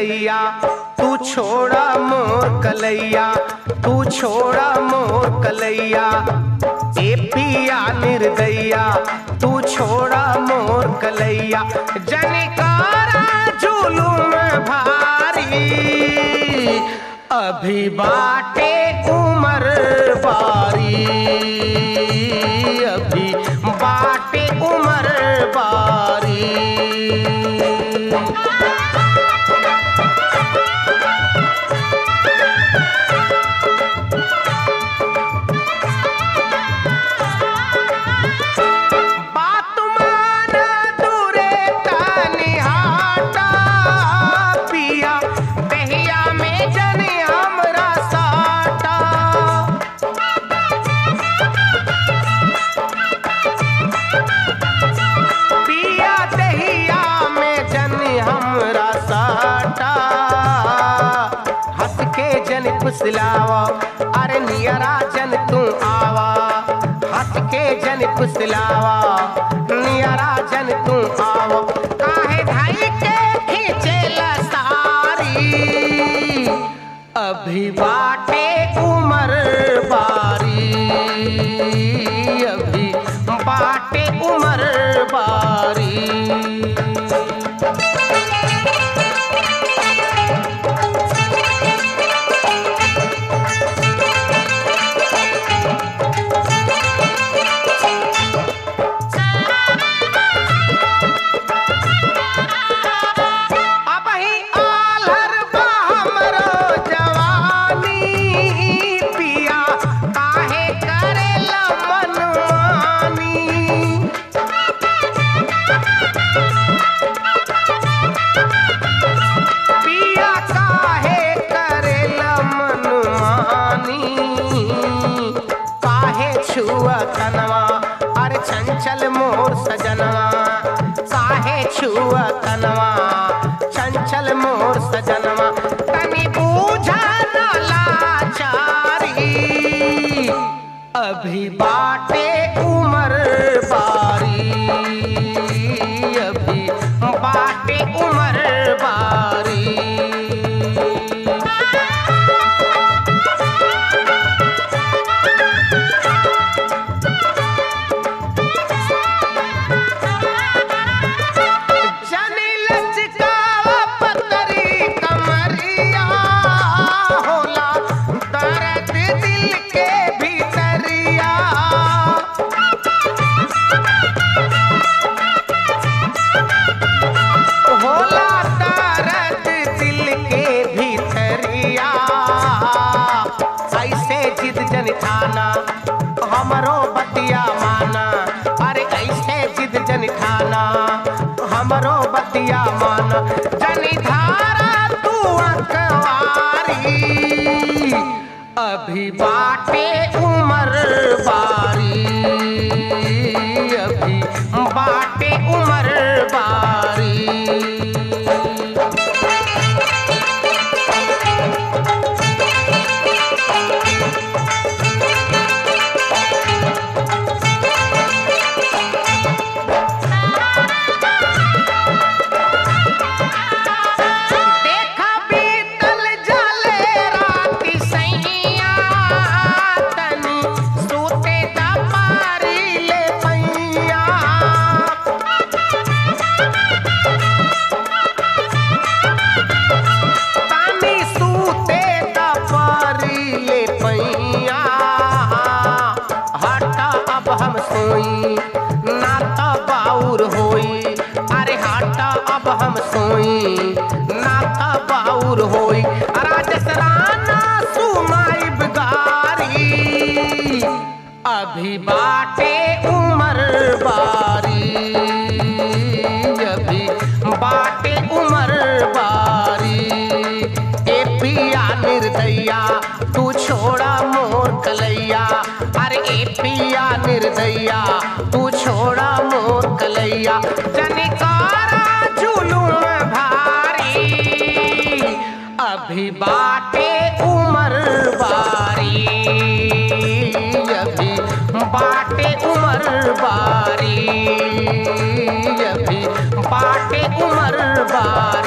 निर्दैया तू छोड़ा मोर कलैया तू छोड़ा मोर कलैया ए पिया निर्दैया तू छोड़ा मोर कलैया जनिकारा जुलूम भारी अभी बाटे उमर बारी अभी बाटे उमर बारी बात मान दूरे तनिहाटा पिया दहिया में जने हमरा साटा पिया दहिया में जने हमरा साटा हंस के जन फुसलावा अरे नियरा जन तू आवा हंस के जन फुसलावा नियरा जन तू आवा काहे धाई के खींचे सारी अभी बाटे उमर बारी अभी बाटे उमर बारी अब ही आलर बा हमरो जवानी पिया काहे करेला मनमानी पिया काहे करेला मनमानी काहे छुआ तनवा अरे चंचल मोर सजनवा काहे छुआ तनवा चंचल मोर सजनवा तनी बूझा न लाचारी अभी बाटे उमर बारी अभी बाटे उमर बारी जनी लचकावा पतरी कमरिया होला दर्द दिल के भीतरिया होला दर्द दिल के भीतरिया ऐसे जिद जन ठाना हमरो बतिया माना अरे ऐसे जिद जन ठाना हमरो बतिया माना जनी धारा तू अकवारी अभी बाटे उमर बारी अभी बाटे उमर बारी देखा बीतल जले राति सैया तनी सूते दा पारी ले पैया तनी सूते दा पारी ले पैया हटा अब हम सोई ना तो बाउर होई अरे हटा अब हम सोई ना तो बाउर होई राजस राना सुनाई गारी अभी बाटे उमर बारी अभी बाटे उमर बारी ए पिया निर्दैया तू छोड़ा मोर कलैया अरे ए पिया निर्दैया तू छोड़ा मोर कलैया जनिकारा जुलूम भारी अभी बाटे उमर बारी अभी बाटे उमर बारी अभी बाटे उमर बारी